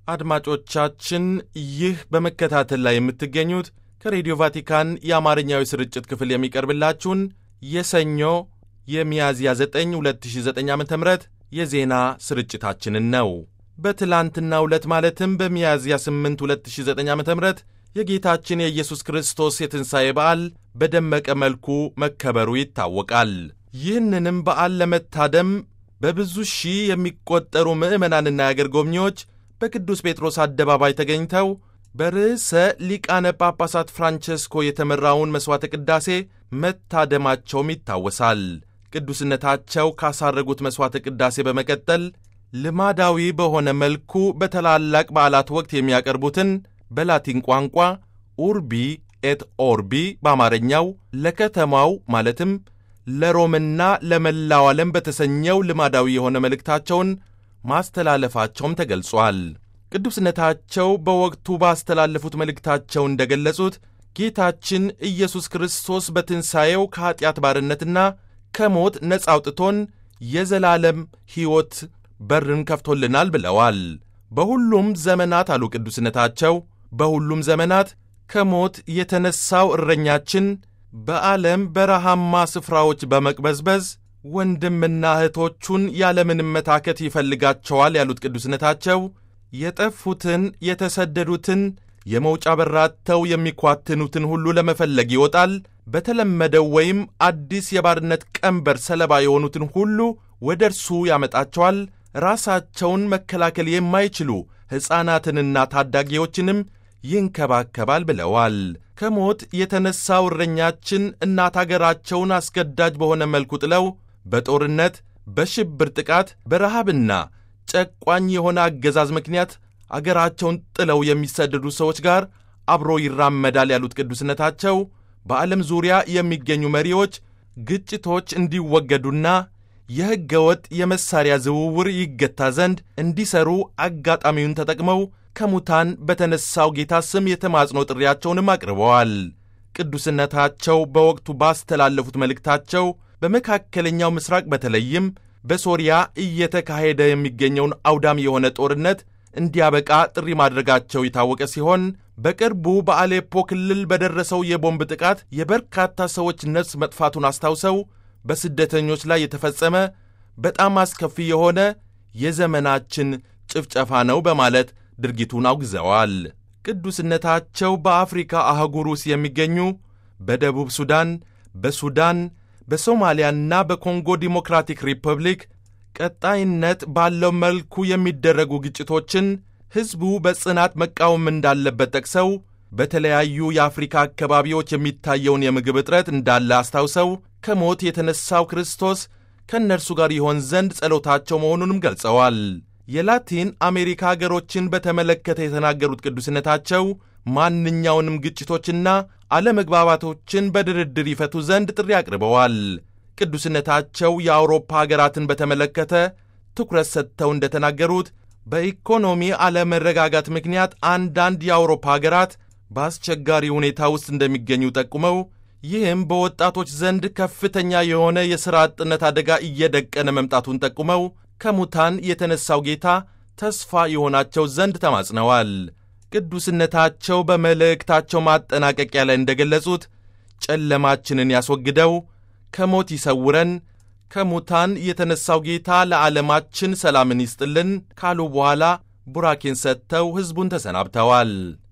አድማጮቻችን ይህ በመከታተል ላይ የምትገኙት ከሬዲዮ ቫቲካን የአማርኛዊ ስርጭት ክፍል የሚቀርብላችሁን የሰኞ የሚያዝያ 9 2009 ዓ ም የዜና ስርጭታችንን ነው። በትላንትናው ዕለት ማለትም በሚያዝያ 8 2009 ዓ ም የጌታችን የኢየሱስ ክርስቶስ የትንሣኤ በዓል በደመቀ መልኩ መከበሩ ይታወቃል። ይህንንም በዓል ለመታደም በብዙ ሺህ የሚቆጠሩ ምዕመናንና የአገር ጎብኚዎች በቅዱስ ጴጥሮስ አደባባይ ተገኝተው በርዕሰ ሊቃነ ጳጳሳት ፍራንቸስኮ የተመራውን መሥዋዕተ ቅዳሴ መታደማቸውም ይታወሳል። ቅዱስነታቸው ካሳረጉት መሥዋዕተ ቅዳሴ በመቀጠል ልማዳዊ በሆነ መልኩ በታላላቅ በዓላት ወቅት የሚያቀርቡትን በላቲን ቋንቋ ኡርቢ ኤት ኦርቢ በአማርኛው ለከተማው ማለትም ለሮምና ለመላው ዓለም በተሰኘው ልማዳዊ የሆነ መልእክታቸውን ማስተላለፋቸውም ተገልጿል። ቅዱስነታቸው በወቅቱ ባስተላለፉት መልእክታቸው እንደገለጹት ጌታችን ኢየሱስ ክርስቶስ በትንሣኤው ከኀጢአት ባርነትና ከሞት ነፃ አውጥቶን የዘላለም ሕይወት በርን ከፍቶልናል ብለዋል። በሁሉም ዘመናት አሉ ቅዱስነታቸው፣ በሁሉም ዘመናት ከሞት የተነሣው እረኛችን በዓለም በረሃማ ስፍራዎች በመቅበዝበዝ ወንድምና እህቶቹን ያለምንም መታከት ይፈልጋቸዋል ያሉት ቅዱስነታቸው የጠፉትን የተሰደዱትን የመውጫ በራተው የሚኳትኑትን ሁሉ ለመፈለግ ይወጣል። በተለመደው ወይም አዲስ የባርነት ቀንበር ሰለባ የሆኑትን ሁሉ ወደ እርሱ ያመጣቸዋል። ራሳቸውን መከላከል የማይችሉ ሕፃናትንና ታዳጊዎችንም ይንከባከባል ብለዋል። ከሞት የተነሣው እረኛችን እናት አገራቸውን አስገዳጅ በሆነ መልኩ ጥለው በጦርነት በሽብር ጥቃት በረሃብና ጨቋኝ የሆነ አገዛዝ ምክንያት አገራቸውን ጥለው የሚሰደዱ ሰዎች ጋር አብሮ ይራመዳል ያሉት ቅዱስነታቸው በዓለም ዙሪያ የሚገኙ መሪዎች ግጭቶች እንዲወገዱና የሕገ ወጥ የመሣሪያ ዝውውር ይገታ ዘንድ እንዲሰሩ አጋጣሚውን ተጠቅመው ከሙታን በተነሣው ጌታ ስም የተማጽኖ ጥሪያቸውንም አቅርበዋል። ቅዱስነታቸው በወቅቱ ባስተላለፉት መልእክታቸው በመካከለኛው ምስራቅ በተለይም በሶሪያ እየተካሄደ የሚገኘውን አውዳሚ የሆነ ጦርነት እንዲያበቃ ጥሪ ማድረጋቸው የታወቀ ሲሆን በቅርቡ በአሌፖ ክልል በደረሰው የቦምብ ጥቃት የበርካታ ሰዎች ነፍስ መጥፋቱን አስታውሰው በስደተኞች ላይ የተፈጸመ በጣም አስከፊ የሆነ የዘመናችን ጭፍጨፋ ነው በማለት ድርጊቱን አውግዘዋል። ቅዱስነታቸው በአፍሪካ አህጉር ውስጥ የሚገኙ በደቡብ ሱዳን፣ በሱዳን፣ በሶማሊያና በኮንጎ ዲሞክራቲክ ሪፐብሊክ ቀጣይነት ባለው መልኩ የሚደረጉ ግጭቶችን ሕዝቡ በጽናት መቃወም እንዳለበት ጠቅሰው በተለያዩ የአፍሪካ አካባቢዎች የሚታየውን የምግብ እጥረት እንዳለ አስታውሰው ከሞት የተነሣው ክርስቶስ ከእነርሱ ጋር ይሆን ዘንድ ጸሎታቸው መሆኑንም ገልጸዋል። የላቲን አሜሪካ አገሮችን በተመለከተ የተናገሩት ቅዱስነታቸው ማንኛውንም ግጭቶችና አለመግባባቶችን በድርድር ይፈቱ ዘንድ ጥሪ አቅርበዋል። ቅዱስነታቸው የአውሮፓ አገራትን በተመለከተ ትኩረት ሰጥተው እንደተናገሩት በኢኮኖሚ አለመረጋጋት ምክንያት አንዳንድ የአውሮፓ አገራት በአስቸጋሪ ሁኔታ ውስጥ እንደሚገኙ ጠቁመው ይህም በወጣቶች ዘንድ ከፍተኛ የሆነ የሥራ አጥነት አደጋ እየደቀነ መምጣቱን ጠቁመው ከሙታን የተነሣው ጌታ ተስፋ የሆናቸው ዘንድ ተማጽነዋል። ቅዱስነታቸው በመልእክታቸው ማጠናቀቂያ ላይ እንደገለጹት ጨለማችንን ያስወግደው፣ ከሞት ይሰውረን፣ ከሙታን የተነሣው ጌታ ለዓለማችን ሰላምን ይስጥልን ካሉ በኋላ ቡራኬን ሰጥተው ሕዝቡን ተሰናብተዋል።